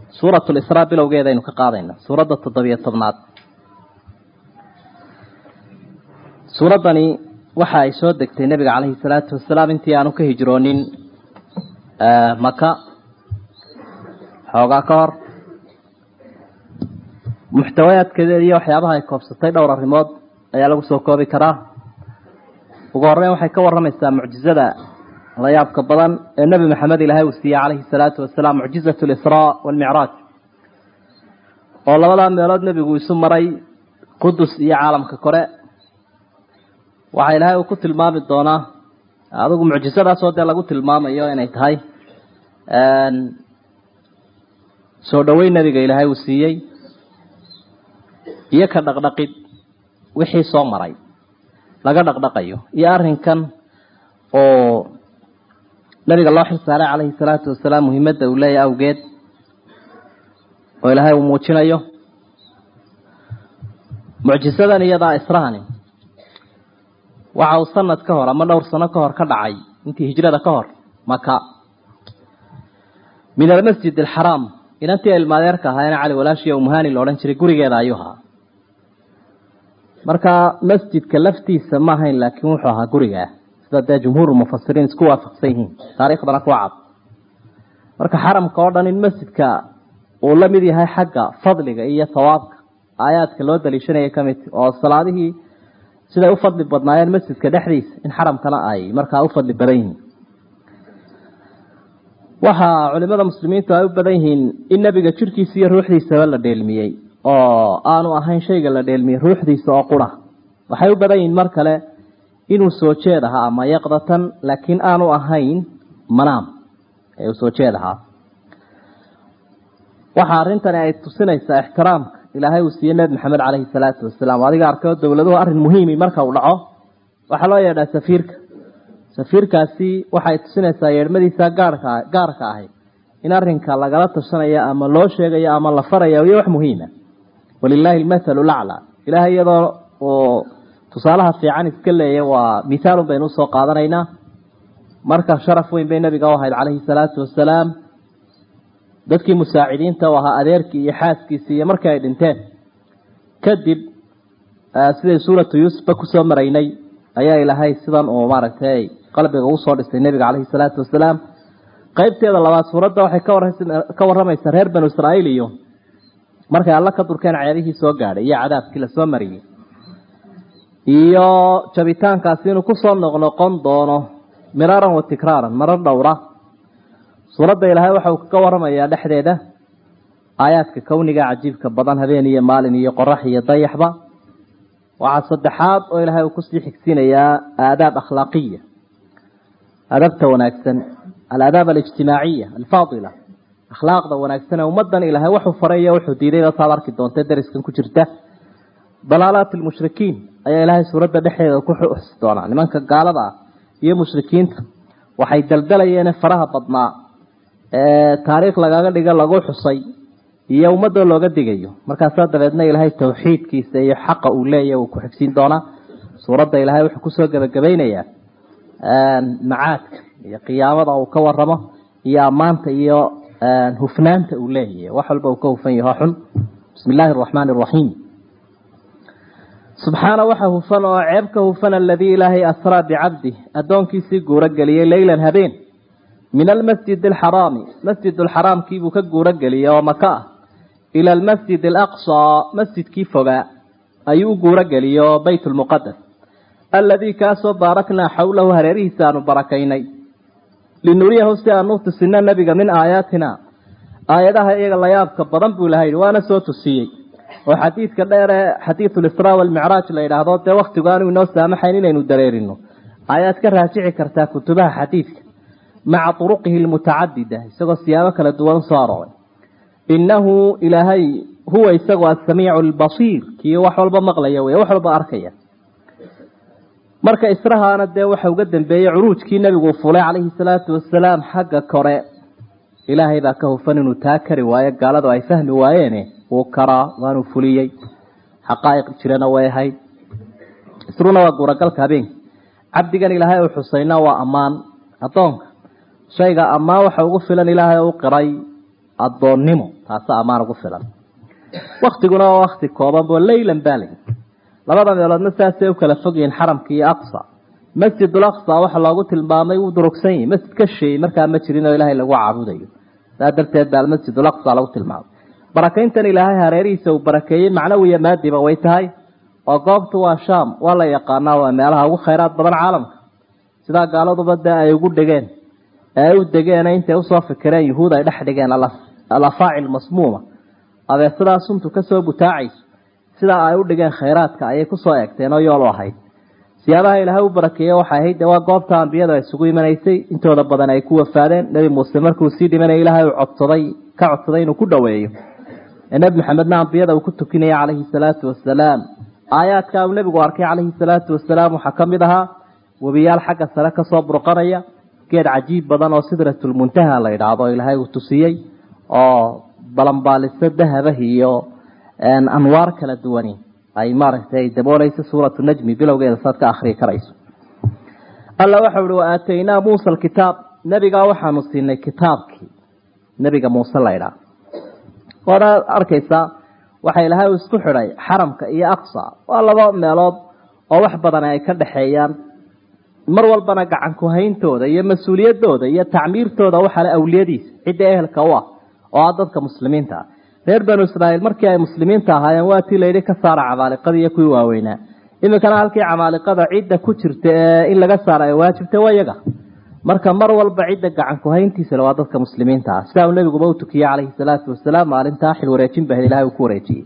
suurat lisraa bilowgeedaynu ka qaadayna suuradda toddobiyo tobnaad suuraddani waxa ay soo degtay nebiga caleyhi salaatu wasalaam intii aanu ka hijroonin maka xoogaa ka hor muxtawayaadkeeda iyo waxyaabaha ay koobsatay dhowr arrimood ayaa lagu soo koobi karaa ugu horreyn waxay ka warramaysaa mucjizada la yaabka badan ee nebi maxamed ilaahay uu siiyey calayhi salaatu wasalaam mucjizatu lisraa waalmicraaj oo labadaa meelood nebigu isu maray qudus iyo caalamka kore waxaa ilaahay uu ku tilmaami doonaa adigu mucjizadaasoo dee lagu tilmaamayo inay tahay soo dhoweyn nebiga ilaahay uu siiyey iyo ka dhaqdhaqid wixii soo maray laga dhaqdhaqayo iyo arrinkan oo nabiga loo xil saaray calayhi salaatu wasalaam muhiimadda uu leeyahy awgeed oo ilaahay uu muujinayo mucjisadan iyadaa israhani waxa uu sanad ka hor ama dhowr sano ka hor ka dhacay intii hijrada ka hor maka min almasjid alxaraam inantii ilmaadeerka ahaayeen cali walaashiya umuhani la odhan jiray gurigeeda ayuu ahaa marka masjidka laftiisa ma ahayn laakiin wuxuu ahaa gurigaa sida dee jumhuur mufasiriin isku waafaqsan yihiin taariikhdana ku cad marka xaramka oo dhan in masjidka uu la mid yahay xagga fadliga iyo sawaabka aayaadka loo daliishanaya ka mid oo salaadihii siday u fadli badnaayeen masjidka dhexdiisa in xaramkana ay markaa u fadli badan yihiin waxaa culimada muslimiintu ay u badan yihiin in nebiga jirhkiisa iyo ruuxdiisaba la dheelmiyey oo aanu ahayn shayga la dheelmiyey ruuxdiisa oo qura waxay u badan yihiin mar kale inuu soo jeed ahaa ama yaqdatan laakiin aanu ahayn manaam ee uu soo jeed ahaa waxa arrintani ay tusinaysaa ixtiraamka ilaahay uu siiyey nebi maxamed caleyhi salaatu wasalaam adiga arkeo dowladuhu arrin muhiimi marka uu dhaco waxaa loo yeedhaa safiirka safiirkaasi waxay tusinaysaa yeedhmadiisa gaarka gaarka ahay in arrinka lagala tashanayo ama loo sheegayo ama la farayo iyo wax muhiima walilaahi almathalu laclaa ilahay iyadoo uu tusaalaha fiican iska leeya waa mithaalun baynu usoo qaadanaynaa marka sharaf weyn bay nabiga u ahayd caleyhi salaatu wasalaam dadkii musaacidiinta u ahaa adeerkii iyo xaaskiisii iyo markii ay dhinteen kadib siday suuratu yuusufba kusoo maraynay ayaa ilaahay sidan uu maaragtay qalbiga usoo dhisay nebiga caleyhi salaatu wasalaam qeybteeda labaad suuradda waxay ka warramaysaa reer banu israa'iil iyo markay alla ka durkeen ceedihii soo gaadhay iyo cadaabkii lasoo mariyey iyo jabitaankaasi inuu kusoo noqnoqon doono miraaran wa tikraaran marar dhowra suuradda ilaahay waxa uu kaga warramayaa dhexdeeda aayaadka kowniga cajiibka badan habeen iyo maalin iyo qorax iyo dayaxba waxaa saddexaad oo ilaahay uu kusii xigsiinayaa aadaab akhlaaqiya adabta wanaagsan alaadaab alijtimaaciya alfaadila akhlaaqda wanaagsan ee ummadan ilaahay wuxuu faray iyo wuxuu diidayba saad arki doonta dariskan ku jirta dalaalaat almushrikiin ayaa ilaahay suuradda dhexdeeda ku xusi doonaa nimanka gaalada ah iyo mushrikiinta waxay daldalayeen faraha badnaa ee taariikh lagaga dhiga lagu xusay iyo ummadoo looga digayo markaasaa dabeedna ilaahay tawxiidkiisa iyo xaqa uu leeyahy uu ku xigsiin doonaa suuradda ilaahay wuxuu kusoo gebagabaynayaa macaadka iyo qiyaamada uu ka waramo iyo ammaanta iyo hufnaanta uu leeyahy wax walba uu ka hufan yaho xun bismi illaahi araxmaani araxiim subxaana waxa hufan oo ceeb ka hufan aladii ilaahay asraa bicabdih addoonkiisii guuro geliyey leylan habeen min almasjid alxaraami masjid alxaraamkiibuu ka guuro geliyey oo maka ah ila almasjid alaqsaa masjidkii fogaa ayuu u guuro geliyey oo beyt lmuqadas aladii kaasoo baaraknaa xawlahu hareerihiisa aanu barakaynay linuriyahu si aanu tusino nebiga min aayaatina aayadaha iyaga layaabka badan buu ilahay waana soo tusiyey oo xadiidka dheer ee xadiidu lisraa walmicraaj la yidhaahdo dee waktigu aanu inoo saamaxayn inaynu dareerino ayaad ka raajici kartaa kutubaha xadiidka maca turuqihi lmutacadida isagoo siyaabo kala duwan usoo arooray innahu ilaahay huwa isagu asamiicu albasiir kii wax walba maqlaya wey wax walba arkaya marka israhaana dee waxa uga dambeeyey curuujkii nebigu fulay calayhi salaatu wasalaam xagga kore ilaahay baa ka hufan inuu taa kari waayo gaaladu ay fahmi waayeene wuu karaa waanuu fuliyey xaqaa'iq jirana way ahayd isruna waa guuragalka habeenka cabdigan ilaahay uu xusayna waa ammaan addoonka shayga ammaan waxa ugu filan ilaahay u qiray addoonnimo taasa ammaan ugu filan waktiguna waa wakti kooban bo leylan baa layi labada meeloodna saasay u kala fog yihiin xaramka iyo aqsa masjidul aqsa waxa loogu tilmaamay wuu durugsan yahi masjid ka sheeyey markaa ma jirin oo ilaahay lagu caabudayo saa darteed baa almasjidul aqsa lagu tilmaamay barakayntan ilaahay hareerihiisa uu barakeeyey macnawiya maadiba way tahay oo goobtu waa sham waa la yaqaanaa waa meelaha ugu khayraad badan caalamka sidaa gaaladuba dee ay ugu dhegeen ee ay u degeen intay usoo fikireen yuhuud ay dhex dhigeen alafaacil masmuuma abeesadaa suntu kasoo butaacayso sidaa ay u dhigeen khayraadka ayay kusoo eegteen oo yool u ahayd siyaabaha ilaahay u barakeeye waxay ahayd de waa goobta ambiyadu ay isugu imanaysay intooda badan ay ku wafaadeen nebi muuse markuu sii dhimanaya ilaahay uu codsaday ka codsaday inuu ku dhoweeyo ee nebi maxamedna ambiyada uu ku tukinaya calayhi salaatu wasalaam aayaadka uu nebigu arkay calayhi salaatu wasalaam waxaa ka mid ahaa webiyaal xagga sare kasoo burqanaya geed cajiib badan oo sidratulmuntaha la yidhaahdo ilaahay uu tusiyey oo balanbaaliso dahabah iyo anwaar kala duwani ay maaragtay dabooleysa suuratu najmi bilowgeeda saad ka akrii karayso alla waxau ihi wa aataynaa muusa alkitaab nebigaa waxaanu siinay kitaabkii nebiga muuse la ydhaah waana arkaysaa waxa ilaahay uu isku xidhay xaramka iyo aqsa waa laba meelood oo wax badan ay ka dhexeeyaan mar walbana gacan ku-hayntooda iyo mas-uuliyadooda iyo tacmiirtooda waxaa le awliyadiisa cidda ehelka u ah oo ah dadka muslimiinta ah reer banu israa'iil markii ay muslimiinta ahaayeen waa tii layidhi ka saara camaaliqadii iyo kuwii waaweynaa iminkana halkii camaaliqada cidda ku jirta ee in laga saara ay waajibta waa iyaga marka mar walba cidda gacan ku-hayntiisale waa dadka muslimiinta ah sidaa uu nebiguba u tukiyey calayhi salaatu wasalaam maalintaa xil wareejin bahd ilahay uu ku wareejiyey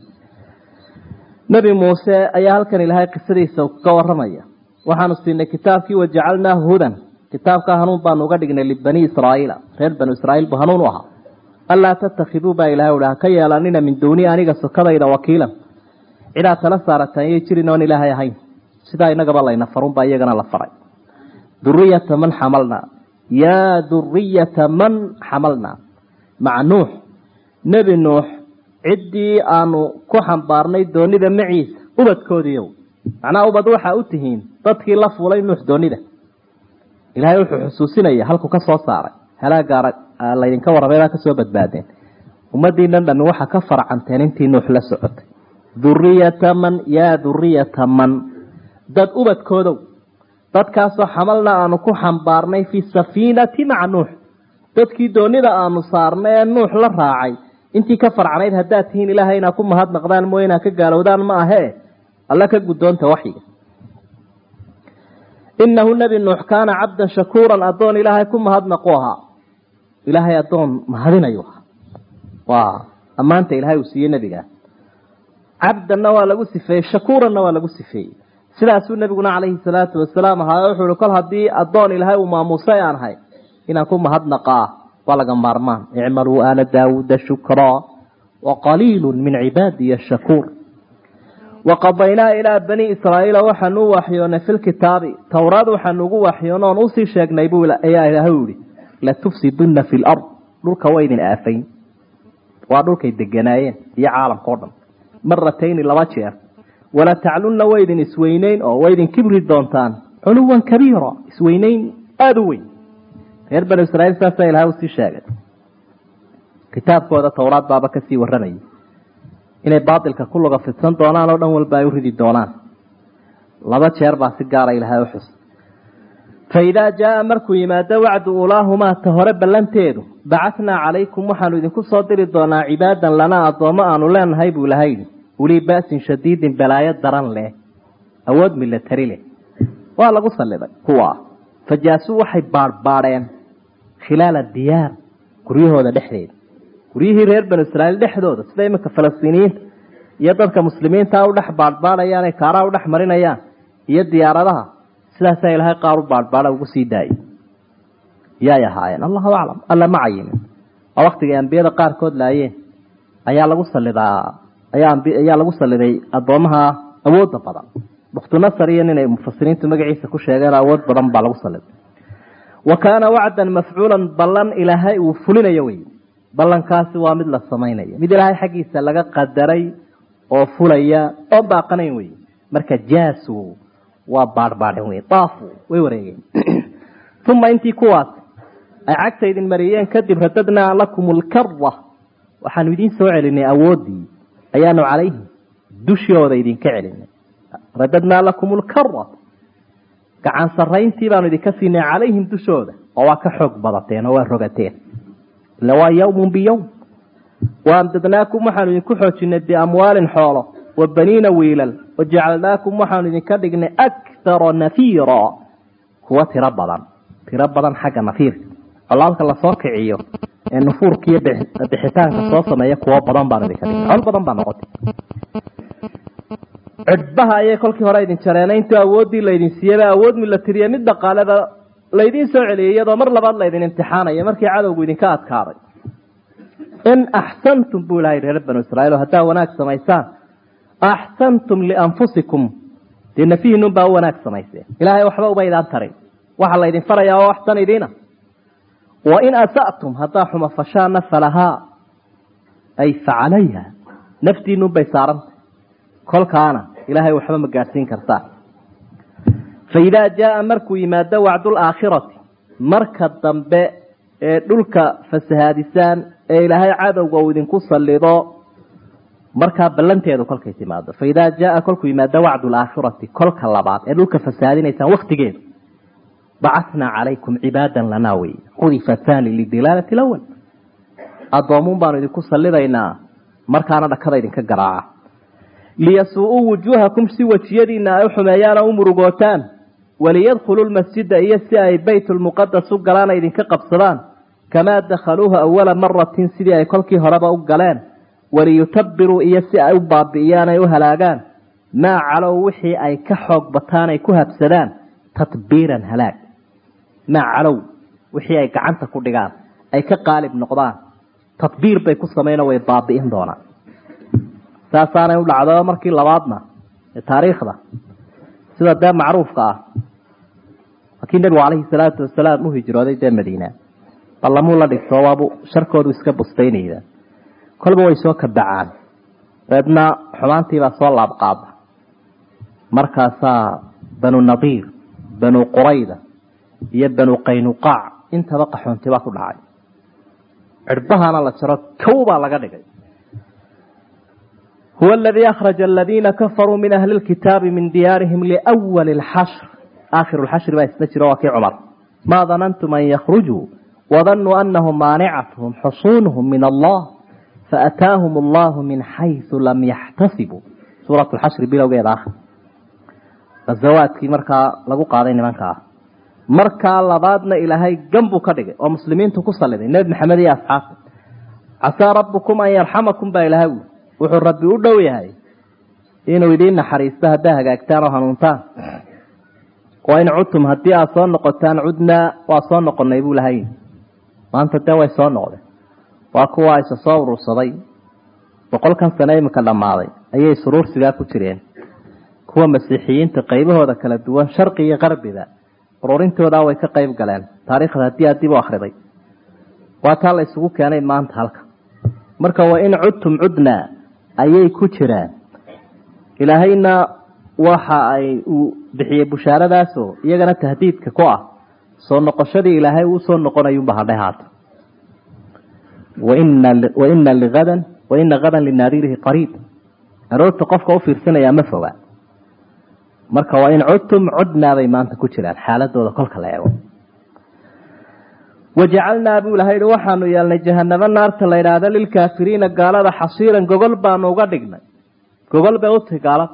nebi muuse ayaa halkan ilaahay qisadiisa ka waramaya waxaanu siinay kitaabkii wajacalnaahu hudan kitaabkaa hanuun baanu uga dhignay libani israa'iila reer banu israa'iil buu hanuun u ahaa anlaa tattakhiduu baa ilahay uhi haka yeelanina min duuni aniga sokadayda wakiilan cidaad tala saarataan yay jirin oon ilaahay ahayn sidaa inagaba layna farunbaa iyagana la faray duriyata man xamalnaa yaa duriyata man xamalnaa maca nuux nebi nuux ciddii aanu ku xambaarnay doonida maciisa ubadkoodiiyow macnaha ubad waxaa u tihiin dadkii la fuulay nuux doonida ilaahay wuxuu xusuusinaya halku ka soo saaray halaagaara laydinka warrameybaa kasoo badbaadeen ummadiinan dhami waxaa ka farcanteen intii nuux la socotay duriyata man yaa duriyata man dad ubadkoodow dadkaasoo xamalna aanu ku xambaarnay fi safiinati maca nuux dadkii doonida aanu saarnay ee nuux la raacay intii ka farcanayd haddaad tihiin ilaahay inaa ku mahadnaqdaan mooye inaa ka gaalowdaan ma ahee alla ka guddoonta waxyiga inahu nebi nuux kaana cabdan shakuuran addoon ilaahay ku mahadnaqu ahaa ilaahay addoon mahadinayu ahaa waa ammaanta ilaahay uu siiyey nebigaa cabdanna waa lagu sifeeyey shakuuranna waa lagu sifeeyey sidaasuu nebiguna calayhi salaatu wasalaam ahaa wuxuu ihi kol haddii addoon ilaahay uu maamuusay aan ahay inaan ku mahadnaqaa waa laga maarmaan icmaluu aala daawuuda shukraa wa qaliilu min cibaadiya shakuur waqadaynaa ilaa bani israa'iila waxaanu u waxyoonay fi lkitaabi towraad waxaanu ugu waxyoona oon usii sheegnay buu ayaa ilaahay yihi latufsidunna fi lard dhulka waa idin aafayn waa dhulkay deganaayeen iyo caalamka o dhan maratayni laba jeer wala taclunna way idin isweyneyn oo way idin kibri doontaan culuwan kabiira isweyneyn aada u weyn reer banu israiil saasaa ilahay usii sheegay kitaabkooda towraad baaba kasii warramayay inay baatilka ku luga fidsan doonaan oo dhan walba ay u ridi doonaan laba jeer baa si gaara ilahay u xus fa idaa jaaa markuu yimaado wacdu ulaahumaa ta hore ballanteedu bacatnaa calaykum waxaanu idinku soo diri doonaa cibaadan lanaa addoommo aanu leenahay buu ilahay yidhi ulii ba'sin shadiidin balaayo daran leh awood milatari leh waa lagu salliday kuwa fajaasuu waxay baadhbaadheen khilaala diyaar guryahooda dhexdeeda guryihii reer banu israiil dhexdooda sida iminka falastiiniyiinta iyo dadka muslimiinta u dhex baadhbaadhayaan ee kaaraha u dhex marinayaan iyo diyaaradaha sidaasaa ilaahay qaar u baadhbaadha ugu sii daayay yaay ahaayeen allahu aclam alla ma cayimin oo waktigay ambiyada qaarkood laayeen ayaa lagu salidaa ayaa lagu saliday addoomaha awooda badan buktunasar iyo ninay mufasiriintu magaciisa ku sheegeen awood badan baa lagu saliday wa kaana wacdan mafcuulan ballan ilaahay uu fulinayo wey ballankaasi waa mid la samaynayo mid ilaahay xaggiisa laga qadaray oo fulaya oo baaqanayn wey marka jaasu waa baadhbaadhen wey daafu way wareegeen uma intii kuwaas ay cagta idin mariyeen kadib radadnaa lakum lkara waxaanu idiin soo celinay awooddii ayaanu calayhim dushooda idinka celinay radadnaa lakum lkara gacan sarayntii baanu idinka siinay calayhim dushooda oo waa ka xoog badateen oo waa rogateen ila waa yawmun biyowm waamdadnaakum waxaanu idinku xoojinay biamwaalin xoolo wa baniina wiilal wajacalnaakum waxaanu idinka dhignay akthara nafiira kuwa tiro badan tiro badan xagga nafiirka colaalka lasoo kiciyo ee nufuurka iyo bixitaanka soo sameeya kuwo badan baanu idinka dhignay col badan baa noqotay cidhbaha ayay kolkii hore idin jareena intuu awooddii laydin siiyaba awood milatiriya mid dhaqaaleba laydiin soo celiyay iyadoo mar labaad laydin imtixaanaya markii cadowgu idinka adkaaday in axsantum buu ilahay reer banu israiil haddaa wanaag samaysaan axsantum lianfusikum dee nafihiinun baa u wanaag samayseen ilaahay waxba uma idaan tarin waxa laydin farayaa oo waxsan idiina wain asatum haddaa xuma fashaana falahaa ay facalayha naftiinun bay saarantay kolkaana ilaahay waxba ma gaadhsiin kartaa faidaa jaaa markuu yimaado wacdulaakhirati marka dambe ee dhulka fasahaadisaan ee ilaahay cadowga uu idinku salido markaa ballanteedu kolkay timaado faidaa jaaa kolkuu yimaado wacdu laakhirati kolka labaad ee dhulka fasahaadinaysaan waktigeedu bacatnaa calaykum cibaadan lanaa wey xudifa thani lidilaalati lawal addoomuun baanu idinku salidaynaa markaana dhakada idinka garaaca liyasuu-uu wujuuhakum si wejiyadiina ay u xumeeyaan oo u murugootaan waliyadkhuluu lmasjida iyo si ay baytulmuqadas u galaan ay idinka qabsadaan kamaa dakhaluuhu awala maratin sidii ay kolkii horeba u galeen waliyutabiruu iyo si ay u baabi'iyaan ay u halaagaan maa calow wixii ay ka xoog bataan ay ku habsadaan tatbiiran halaag maa calow wixii ay gacanta ku dhigaan ay ka qaalib noqdaan tadbiir bay ku samayno way baabi'in doonaan saasaanay u dhacdo markii labaadna ee taariikhda sida dee macruufka ah markii nebigu calayhi salaatu wasalaam u hijrooday dee madiina ballamuu la dhigto waabu sharkoodu iska bustaynayda kolba way soo kabacaan dabeedna xumaantiibaa soo laabqaada markaasaa banu nadiir banu qurayda iyo banu qaynuqaac intaba qaxoonti baa ku dhacay cirhbahana la jaro kow baa laga dhigay huwa aladii akhraja aladiina kafaruu min ahli lkitaabi min diyaarihim liwali lxashr aakhiru lxashri baa isla jiro waa kii cumar maa danantum an yakhrujuu wadanuu anahum maanicatuhum xusuunuhum min allah faataahum allahu min xaysu lam yaxtasibuu suurat lxashri bilowgeeda ah ghazawaadkii markaa lagu qaaday nimanka ah markaa labaadna ilaahay ganbuu ka dhigay oo muslimiintu ku saliday nebi maxamed iyo asxaabta casaa rabbukum an yarxamakum baa ilahay ui wuxuu rabbi u dhow yahay inuu idiin naxariisto haddaa hagaagtaan oo hanuuntaan waa in cudtum haddii aad soo noqotaan cudnaa waa soo noqonay buu lahay maanta dee way soo noqdeen waa kuwa isa soo urursaday boqolkan sane iminka dhammaaday ayay suruursigaa ku jireen kuwa masiixiyiinta qaybahooda kala duwan sharqi iyo qarbiba ururintoodaa way ka qayb galeen taariikhda haddii aad dib u akhriday waa taa la isugu keenay maanta halka marka waa in cudtum cudnaa ayay ku jiraan ilaahayna waxa ay uu bixiyey bushaaradaasoo iyagana tahdiidka ku ah soo noqoshadii ilaahay uu soo noqonayunba hadhay haata waina liadan waina hadan linaadirihi qariib aroorta qofka u fiirsanayaa ma foga marka waa in cudtum cudnaabay maanta ku jiraan xaaladooda kolka la eego wajacalnaa buu ilahay hi waxaanu yeelnay jahanamo naarta la idhaahda lilkaafiriina gaalada xasiiran gogol baanu uga dhignay gogol bay utahay gaalada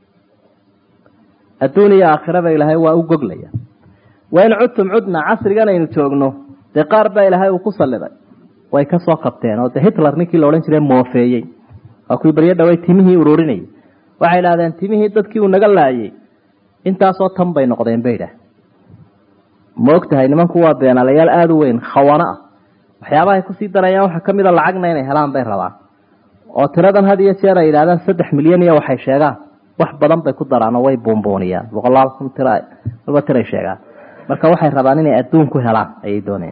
adduun iyo aakhiraba ilaahay waa u goglaya waa in cudtum cudna casrigan aynu joogno dee qaar baa ilaahay uu ku saliday way ka soo qabteen oo de hitler ninkii la odhan jiray moofeeyey waa kuwii baryo dhawey timihii ururinayay waxay idhahdeen timihii dadkii uu naga laayay intaasoo tan bay noqdeen bay idhaah ma og tahay nimanku waa beenaalayaal aada u weyn khawana ah waxyaabahay kusii darayaan waxaa ka mid a lacagna inay helaan bay rabaan oo tiradan had iyo jeer ay yidhahdaan saddex milyan iyo waxay sheegaan wax badan bay ku daraan oo way buunbuuniyaan boqolaal kun tira walba tiray sheegaan marka waxay rabaan inay adduun ku helaan ayay doonayaan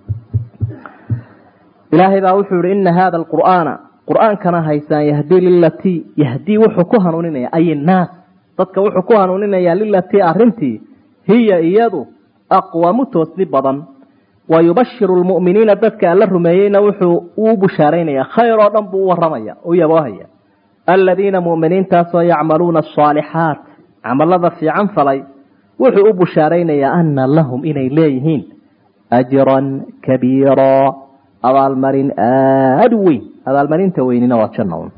ilaahay baa wuxuu yihi ina hada alqur'aana qur-aankana haysaan yahdii lilatii yahdii wuxuu ku hanuuninaya ay naas dadka wuxuu ku hanuuninayaa lilatii arintii hiya iyadu aqwamu toosni badan wa yubashiru lmu'miniina dadka alla rumeeyeyna wuxuu uu bushaaraynaya khayr oo dhan buu u waramaya u yaboohaya aladiina mu'miniintaasoo yacmaluuna asaalixaat camalada fiican falay wuxuu u bushaaraynayaa ana lahum inay leeyihiin ajran kabiira abaalmarin aada u weyn abaalmarinta weynina waa janna un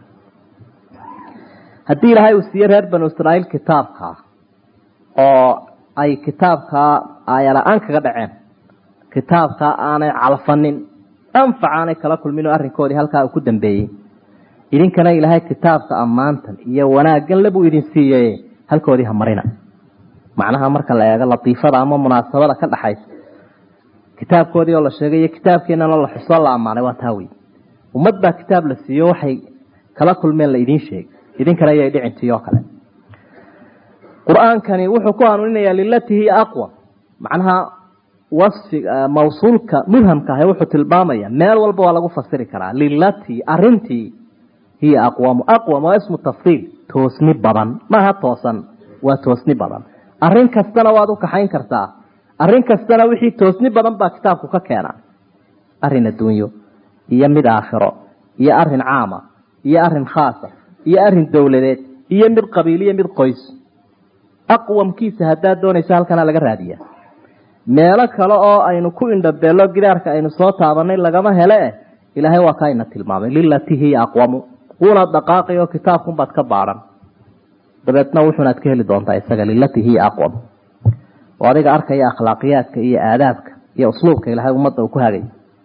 haddii ilaahay uu siiye reer banu israa'iil kitaabka oo ay kitaabkaa aayala-aan kaga dhaceen kitaabkaa aanay calfanin anfac aanay kala kulmin oo arrinkoodii halkaa uu ku dambeeyey idinkana ilaahay kitaabka ammaantan iyo wanaaggan le buu idin siiyey halkoodii ha marina macnaha marka la eego latiifada ama munaasabada ka dhaxaysa kitaabkoodii oo la sheegay iyo kitaabkeenana la xusoo la ammaanay waa taa wey ummad baa kitaab la siiyo waxay kala kulmeen la idiin sheegay idinkana ayay dhicintii oo kale qur-aankani wuxuu ku hanuuninayaa lilati hiya aqwa macnaha wasfi mawsuulka mubhamka ah wuxuu tilmaamaya meel walba waa lagu fasiri karaa lilati arintii hiya aqwamu aqwam waa ismu tafsiil toosni badan maaha toosan waa toosni badan arrin kastana waad u kaxayn kartaa arrin kastana wixii toosni badan baa kitaabku ka keena arrin adduunyo iyo mid aakhiro iyo arrin caama iyo arrin khaasa iyo arrin dowladeed iyo mid qabiil iyo mid qoys aqwamkiisa haddaad doonayso halkana laga raadiya meelo kale oo aynu ku indhabeello gidaarka aynu soo taabanay lagama hele eh ilaahay waa kaa ina tilmaamay lilati hiya aqwamu wuuna dhaqaaqay oo kitaabkunbaad ka baadhan dabeedna wuxuunaad ka heli doontaa isaga lilati hiya aqwam oo adiga arkaya akhlaaqiyaadka iyo aadaabka iyo usluubka ilaahay ummadda uu ku hagay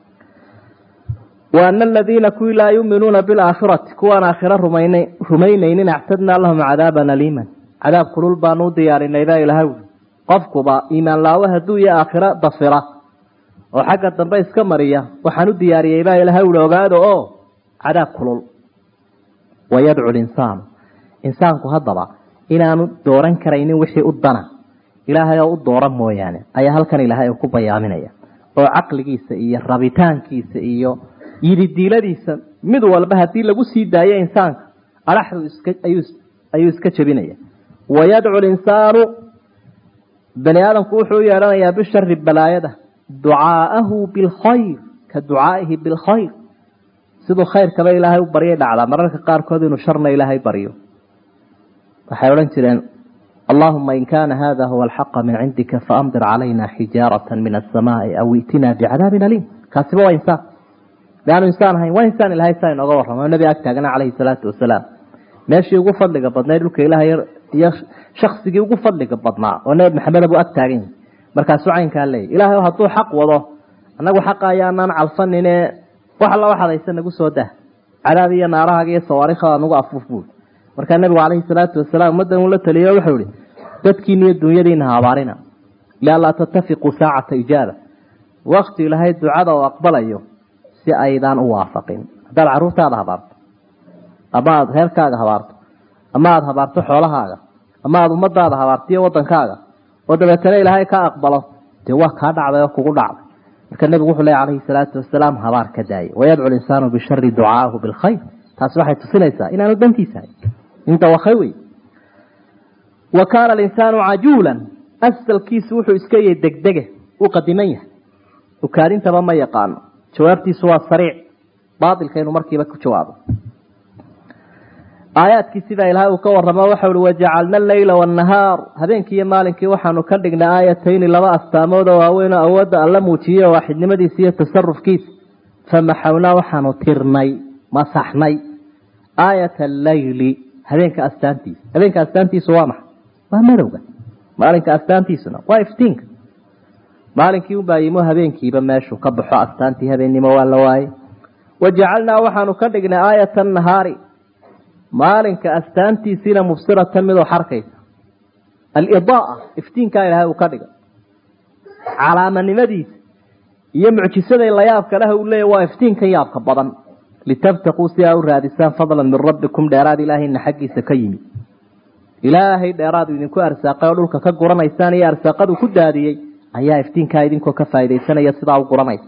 wa ana aladiina kuwii laa yuuminuuna bilaakhirati kuwaan aakhiro rumayn rumaynaynin actadnaa lahum cadaaban aliiman cadaab kulul baanu u diyaarinay baa ilahay ui qofkuba iimaan laawo hadduu iyo aakhiro dafira oo xagga dambe iska mariya waxaan u diyaariyey baa ilahay ui ogaado oo cadaab kulul wayadcu linsaanu insaanku haddaba inaanu dooran karaynin wixii u dana ilaahay oo u dooran mooyaane ayaa halkan ilaahay uu ku bayaaminaya oo caqligiisa iyo rabitaankiisa iyo yididiiladiisa mid walba haddii lagu sii daayo insaanka adhaxdu iska ayuu ayuu iska jebinaya wayadcu linsaanu bani aadamku wuxuu u yeedhanayaa bishari balaayada ducaa'ahu bilkhayr ka ducaa'ihi bilkhayr siduu khayrkaba ilaahay u baryay dhacdaa mararka qaarkood inuu sharna ilaahay baryo waxay odhan jireen allahuma in kana hada huwa alxaqa min cindika faamdir calayna xijaarata min asamaai aw itina bicadaabin aliim kaasiba waa insaan miaanu insaan ahayn waa insaan ilahay saa inooga warramo nabi ag taagana calayhi salaatu wasalaam meeshii ugu fadliga badnayd dhulka ilaahay iyo shaksigii ugu fadliga badnaa oo nebi maxamed buu ag taagan yahay markaasuu caynkaa leeyay ilahay hadduu xaq wado annagu xaqa ayaanaan calfanine wax alla waxaad haysa nagu soo dah cadaab iyo naarahaaga iyo sawaarikhada nagu afuuf buul markaa nabigu calayhi salaatu wasalaam ummaddan uu la taliyo wuxuu ihi dadkiina iyo dunyadiina ha abaarina lianlaa tattafiquu saacata ijaaba wakti ilaahay ducada oo aqbalayo si aydaan u waafaqin haddaad carruurtaada habaarto ama aada reerkaaga habaarto ama aada habaarto xoolahaaga ama aada ummadaada habaarto iyo waddankaaga oo dabeetana ilaahay ka aqbalo dee waa kaa dhacday oo kugu dhacday marka nebigu wuxuu ley calayhi salaatu wasalaam habaar ka daayay wayadcu linsaanu bishari ducaahu bilkhayr taasi waxay tusinaysaa inaanu dantiisahay inta wakay wey wa kaana alinsaanu cajuulan asalkiisu wuxuu iska yahay degdege uu qadiman yahay ukaadintaba ma yaqaano jawaabtiisu waa sariic baatilka inuu markiiba ku jawaabo aayaadkii sidaa ilaahay uu ka waramo waxa uhi wajacalna aleyla waannahaar habeenkii iyo maalinkii waxaanu ka dhignay aayatayni laba astaamood oo waaweyn oo awoodda alla muujiyey oo waaxidnimadiisa iyo tasarufkiisa famaxawnaa waxaanu tirnay masaxnay aayata alleyli habeenka astaantiisa habeenka astaantiisu waa maxay waa madowga maalinka astaantiisuna waa iftiinka maalinkii unbaa yimo habeenkiiba meeshuu ka baxo astaantii habeennimo waa la waayey wajacalnaa waxaanu ka dhignay aayata nahaari maalinka astaantiisiina mubsiratan midoo xarkaysa alidaaa iftiinkaa ilaahay uu ka dhigay calaamanimadiisa iyo mucjisaday layaabka leh uu leeya waa iftiinkan yaabka badan litabtaquu si aa u raadisaan fadlan min rabbikum dheeraad ilaahayna xaggiisa ka yimid ilaahay dheeraadu idinku arsaaqay oo dhulka ka guranaysaan iyo arsaaqadu ku daadiyey ayaa iftiinkaa idinkoo ka faaidaysanaya sidaa u guranaysa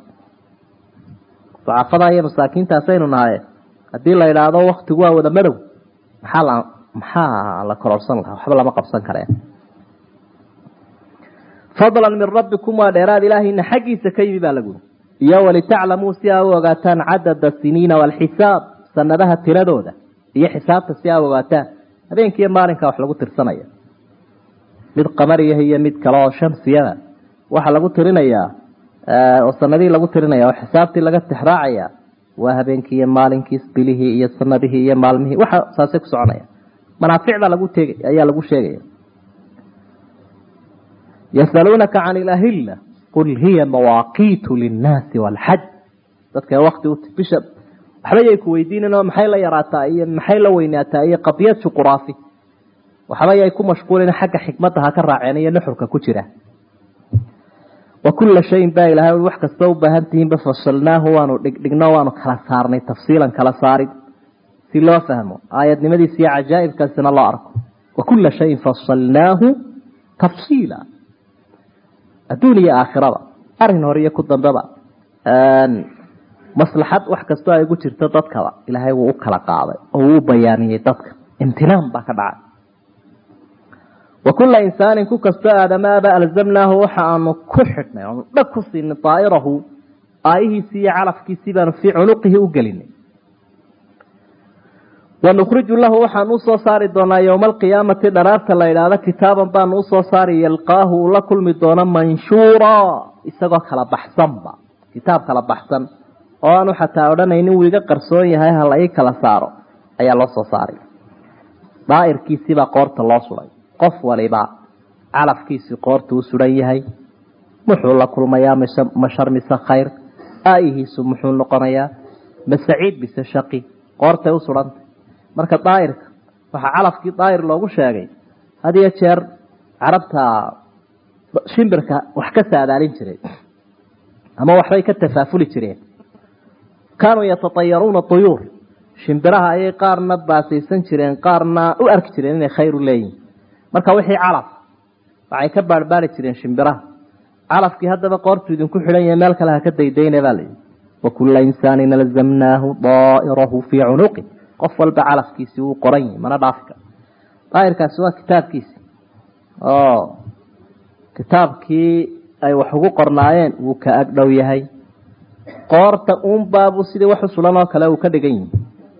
ducafada iyo masaakiintaasaynu nahaye haddii la idhaahdo waktigu waa wada madow maxaa la maxaa la kororsan lahaa waxba lama qabsan kareen fadlan min rabbikum waa dheeraad ilaahayna xaggiisa ka yimi baa laguhi iyo walitaclamuu si aa u ogaataan cadada siniina waalxisaab sanadaha tiradooda iyo xisaabta si aa u ogaataan habeenkiiyo maalinka wax lagu tirsanaya mid qamariyaha iyo mid kale oo shamsiyada waxaa lagu tirinayaa oo sanadihii lagu tirinaya oo xisaabtii laga tixraacaya waa habeenkii iyo maalinkii bilihii iyo sanadihii iyo maalmihii waxa saasay ku soconaya manaaficda lagu teg ayaa lagu sheegaya yasaluunaka can ilahilla qul hiya mawaaqiitu linnaasi waalxaj dadka wakti u bisha waxba yay ku weydiinin oo maxay la yaraataa iyo maxay la weynaataa iyo qadiyad juquraafi waxba yay ku mashquulin xagga xikmadda ha ka raaceen iyo nuxurka ku jira wa kulla shayin baa ilahay wax kasta u baahan tihiinba fasalnaahu waanu dhigdhigno waanu kala saarnay tafsiilan kala saarin si loo fahmo aayadnimadiisa iyo cajaa'ibkaasina loo arko wa kulla shayin fasalnaahu tafsiila adduun iyo aakhiraba arrin hore iyo ku dambeba maslaxad wax kastoo ay ugu jirto dadkaba ilaahay wuu u kala qaaday oo wuu u bayaaniyey dadka imtinaan baa ka dhacay wa kulla insaanin ku kastoo aadamaaba alzamnaahu waxa aanu ku xidhnay oanu dhag ku siinay daa'irahu aayihiisii iyo calafkiisii baanu fii cunuqihi u gelinay wanukhriju lahu waxaan usoo saari doonaa yowma alqiyaamati dharaarta la idhaahdo kitaaban baanu usoo saari yalqaahu uu la kulmi doono manshuura isagoo kala baxsanba kitaab kala baxsan oo aanu xataa odhanaynin wuu iga qarsoon yahay hala ii kala saaro ayaa loo soo saaray daa'irkiisiibaa qoorta loo suray qof waliba calafkiisii qoorta u suran yahay muxuu la kulmayaa mashar mise khayr aayihiisu muxuu noqonayaa masaciid mise shaqi qoortay u surantay marka daa'irka waxaa calafkii daa'ir loogu sheegay had iyo jeer carabta shimbirka wax ka saadaalin jiray ama waxbay ka tafaafuli jireen kaanuu yatatayaruuna tuyuur shimbiraha ayay qaarna baasaysan jireen qaarna u arki jireen inay khayr u leeyihin marka wixii calaf waxay ka baarbaari jireen shimbiraha calafkii haddaba qoortu idinku xidhan yahay meel kale ha ka daydayna baa layidhi wakulla insaanin alzamnaahu daa'irahu fii cunuqi qof walba calafkiisi wuu qoran yahay mana dhaafi karo daa'irkaasi waa kitaabkiisi oo kitaabkii ay wax ugu qornaayeen wuu ka agdhow yahay qoorta uunbaabuu sidii wax u sulan oo kale uu ka dhigan yihi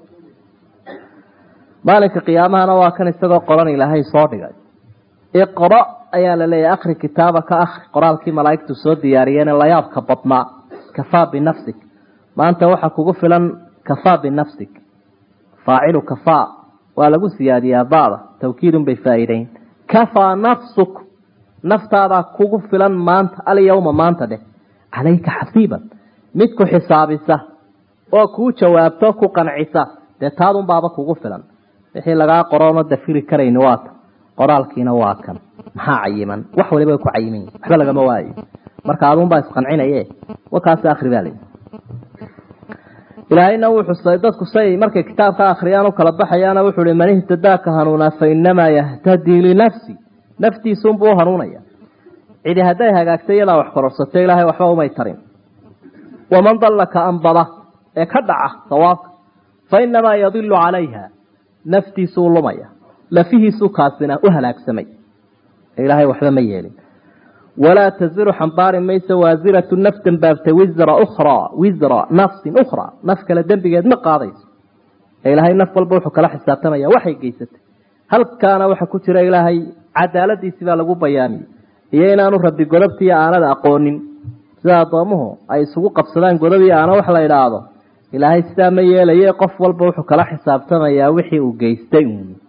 maalinka qiyaamahana waa kan isagoo qoran ilaahay soo dhigay iqra ayaa la leeyahay akri kitaaba ka akri qoraalkii malaa'igtu soo diyaariyeen layaabka badnaa kafaa binafsik maanta waxaa kugu filan kafaa binafsik faacilu kafaa waa lagu siyaadiyaa bada tawkiidun bay faa'iideyn kafaa nafsuk naftaadaa kugu filan maanta alyawma maanta dheh calayka xasiiban mid ku xisaabisa oo kuu jawaabto ku qancisa dee taadun baaba kugu filan wixii lagaa qoroona dafiri karayni waata qoraalkiina waa kan maxaa cayiman wax waliba way ku cayiman yihin waxba lagama waayo marka adunbaa isqancinaye wakaasi akri baa layihi ilaahayna wuu xusay dadku say markay kitaabka akhriyaan u kala baxayaana wuxuu hi man ihtadaaka hanuunaa fa inamaa yahtadii linafsi naftiisunbuu u hanuunaya cidi hadday hagaagtay iyadaa wax kororsato ilaahay waxba umay tarin waman dalla ka anbada ee ka dhaca sawaabka fa inamaa yadilu calayha naftiisuu lumaya lafihiisuu kaasina u halaagsamay ilaahay waxba ma yeelin walaa taziru xambaari mayso waasiratu naf dembaabtay wisra ukhraa wisra nafsin ukhraa naf kale dembigeed ma qaadayso ilaahay naf walba wuxuu kala xisaabtamaya waxay geysatay halkaana waxa ku jira ilaahay cadaaladiisii baa lagu bayaamiyey iyo inaanu rabi godobta iyo aanada aqoonin sida addoomuhu ay isugu qabsadaan godob iyo aana wax la idhaahdo ilaahay sidaa ma yeelaye qof walba wuxuu kala xisaabtamayaa wixii uu geystay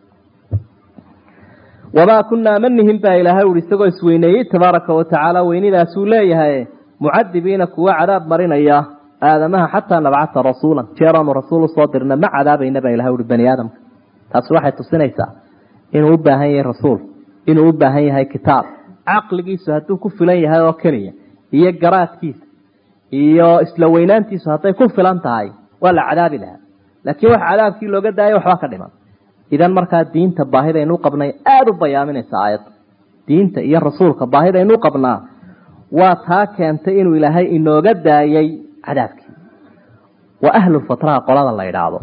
wamaa kunaa manihin baa ilaahay ui isagoo isweyneeyey tabaaraka watacaala weynidaasuu leeyahay mucadibiina kuwa cadaab marinaya aadamaha xataa nabcata rasuulan jeeraanu rasuul usoo dirna ma cadaabayna baa ilahay ui bani aadamka taasi waxay tusinaysaa inuu u baahan yahay rasuul inuu u baahan yahay kitaab caqligiisu hadduu ku filan yahay oo keliya iyo garaadkiisa iyo isla weynaantiisu hadday ku filan tahay waa la cadaabi lahaa laakiin wax cadaabkii looga daayay waxba ka dhiman idan markaa diinta baahidaynu qabnay aada u bayaaminaysa aayadda diinta iyo rasuulka baahidaynu qabnaa waa taa keentay inuu ilaahay inooga daayay cadaabkii waa ahlulfatraha qolada la idhaahdo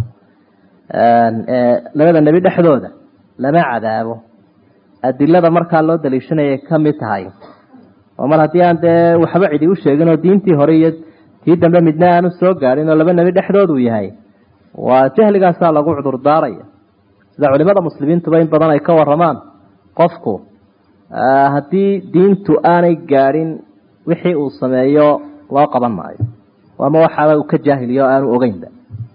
labada nebi dhexdooda lama cadaabo adilada markaa loo daliishanayay ka mid tahay oo mar haddii aan dee waxba cidi u sheegin oo diintii hore iyo tii dambe midna aanu soo gaadhin oo laba nebi dhexdoodu yahay waa jahligaasaa lagu cudur daaraya sida culimada muslimiintuba in badan ay ka waramaan qofku haddii diintu aanay gaadhin wixii uu sameeyo loo qaban maayo ama waxaaba uu ka jaahiliyo o aanu ogeynba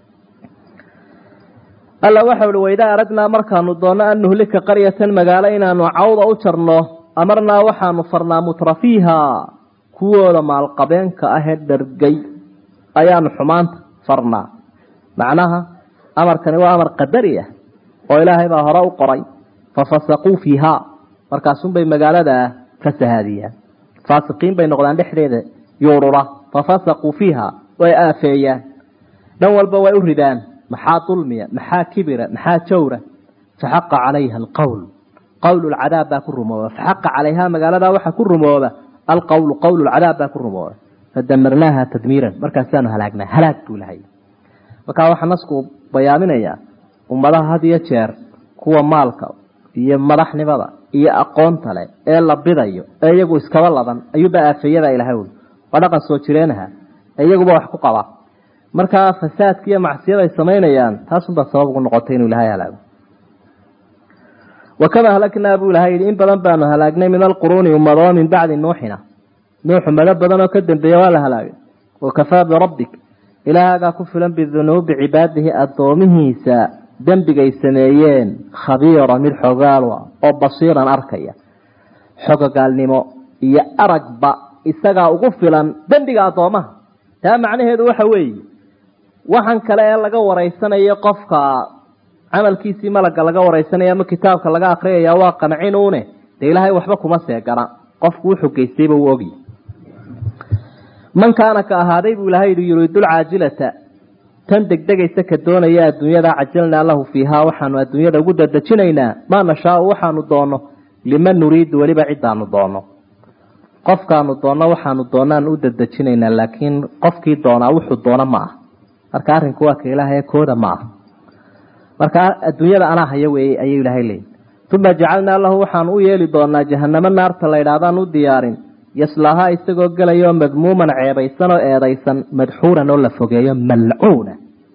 alla waxau uhi waidaa aragnaa markaanu doonno an nuhlika qaryatan magaalo inaanu cawda u jarno amarnaa waxaanu farnaa mutrafiiha kuwooda maalqabeenka ahee dhargay ayaanu xumaanta farnaa macnaha amarkani waa amar qadari ah oo ilaahay baa hore u qoray fafasaquu fiiha markaasunbay magaalada ka sahaadiyaan faasiqiin bay noqdaan dhexdeeda yuurura fafasaquu fiiha way aafeeyaan dhan walba way u ridaan maxaa dulmiya maxaa kibira maxaa jawra faxaqa calayha alqowl qowl lcadaab baa ku rumooba faxaqa calayha magaalada waxaa ku rumooba alqowlu qowl lcadaab baa ku rumooba fadamarnaaha tadmiiran markaasaanu halaagnaa halaag buu lahay markaa waxaa nasku bayaaminayaa ummadaha had iyo jeer kuwa maalka iyo madaxnimada iyo aqoonta leh ee la bidayo ee iyagu iskaba ladan ayuuba aafeeyada ilahay uli waa dhaqan soo jireenaha ee iyaguba wax ku qaba markaa fasaadka iyo macsiyada ay samaynayaan taasunbaa sabab ugu noqotay inuu ilahay halaago wakama halaknaa buu ilahay yidhi in badan baanu halaagnay min alquruuni ummado min bacdi nuuxina nuux ummado badan oo ka dambeeya waa la halaagay wakafaa birabbik ilaahagaa ku filan bidunuubi cibaadihi addoomihiisa dembigay sameeyeen khabiira mid xogaalwa oo basiiran arkaya xogogaalnimo iyo aragba isagaa ugu filan dembiga addoomaha taa macnaheedu waxa weeye waxan kale ee laga waraysanayo qofka camalkiisii malaga laga waraysanaya ama kitaabka laga akriyaya waa qancinuune dee ilaahay waxba kuma seegana qofku wuxuu geystayba uu ogy man kaana ka ahaaday buu ilahay yihi yuriidu lcaajilata tan degdegaysa ka doonaya adduunyada cajalnaa lahu fiihaa waxaanu adduunyada ugu dadejinaynaa maa nashaau waxaanu doono liman nuriidu weliba cidaanu doono qofkaanu doonno waxaanu doonaan u dadejinaynaa laakiin qofkii doonaa wuxuu doono ma ah marka arrinku waa ka ilaahay kooda ma ah marka adduunyada anaa haya weeye ayuu ilaahay leeyihi uma jacalnaa lahu waxaanu u yeeli doonaa jahanamo naarta la ydhahdaan u diyaarin yaslaahaa isagoo gelayo madmuuman ceebaysan oo eedaysan madxuuran oo la fogeeyo malcuuna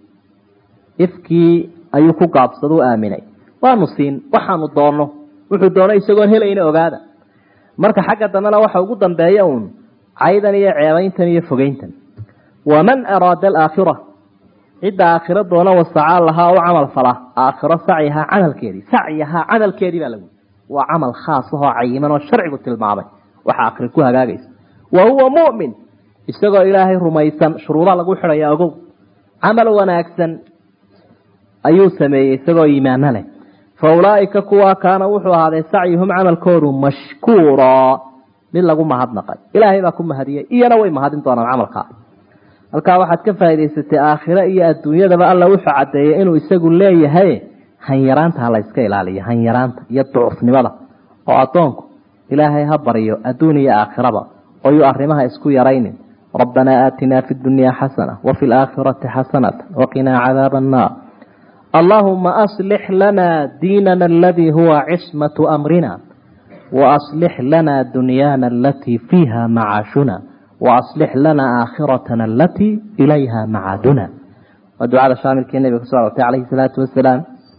ifkii ayuu ku gaabsada u aaminay waanu siin waxaanu doonno wuxuu doono isagoon helayna ogaada marka xagga dambena waxa ugu dambeeya uun caydan iyo ceebayntan iyo fogeyntan waman araada alaakhira cidda aakhiro doona wasacaa lahaa u camal fala aakhiro sacyahaa camalkeedii sacyahaa camalkeedii baa lagu waa camal khaas ahoo cayiman oo sharcigu tilmaamay waxa akhri ku hagaagaysa wa huwa mu'min isagoo ilaahay rumaysan shuruudaa lagu xidhaya ogow camal wanaagsan ayuu sameeyey isagoo iimaano leh fa ulaaika kuwa kaana wuxuu ahaaday sacyuhum camalkoodu mashkuura mid lagu mahadnaqay ilaahay baa ku mahadiyey iyana way mahadin doonaan camalkaa halkaa waxaad ka faa'idaysatay aakhiro iyo adduunyadaba alla wuxuu caddeeyey inuu isagu leeyahay hanyaraanta ha la yska ilaaliyo hanyaraanta iyo ducufnimada oo addoonku ilaahay ha baryo adduun iyo aakhiraba oyuu arrimaha isku yaraynin rabbanaa aatinaa fi dunyaa xasana wafi laakhirati xasanata waqinaa cadaaba annaar allahuma aslix lana diinana aladii huwa cismatu amrina waaslix lana dunyaana alatii fiiha macaashuna waaslix lana aakhiratana alatii ilayha macaaduna waa ducada shaamilkii nabiga kuso arortay calayhi salaatu wasalaam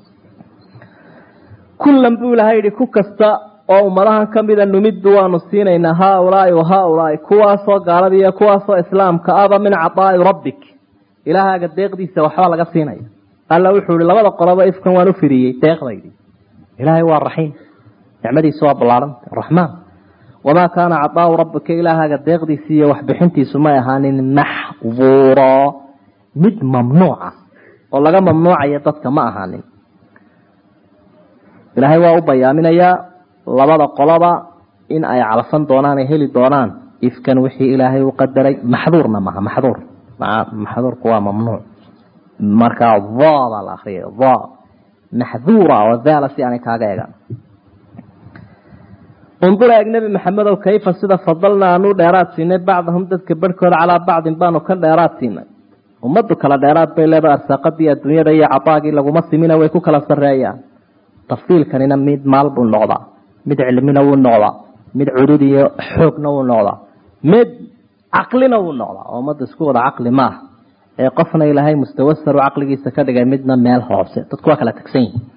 kullan buu ilahay yihi ku kasta oo ummadahan kamida numiddu waanu siinaynaa haaulaai wa haaulaai kuwaasoo gaalada iyo kuwaasoo islaamka aba min cadaai rabbik ilaahaaga deeqdiisa waxba laga siinaya alla wuxuu ihi labada qoloba ifkan waan u firiyey deeqdaydi ilaahay waa raxiim nicmadiisa waa ballaaranta raxmaan wamaa kaana cadaau rabbika ilaahaaga deeqdiisa iyo waxbixintiisu may ahaanin maxduura mid mamnuuca oo laga mamnuucayo dadka ma ahaanin ilaahay waa u bayaaminayaa labada qoloba in ay calfan doonaan ay heli doonaan ifkan wixii ilaahay u qadaray maxduurna maha maxduur maxduurku waa mamnuuc markaa va baa la akriyay va maxduura oo daala si aanay kaaga eegan undur eeg nebi maxamedow kayfa sida fadalna aanu dheeraad siinay bacdahum dadka barhkooda calaa bacdin baanu ka dheeraad siinay ummadu kala dheeraad bay leedahay arsaaqadii adduunyada iyo cadaagii laguma simina way ku kala sareeyaan tafsiilkanina mid maal buu noqdaa mid cilmina wuu noqdaa mid cudud iyo xoogna wuu noqdaa mid caqlina wuu noqdaa oo ummadda isku wada caqli maaha ee qofna ilaahay mustawasaru caqligiisa ka dhigay midna meel hoose dadku waa kala tagsan yihin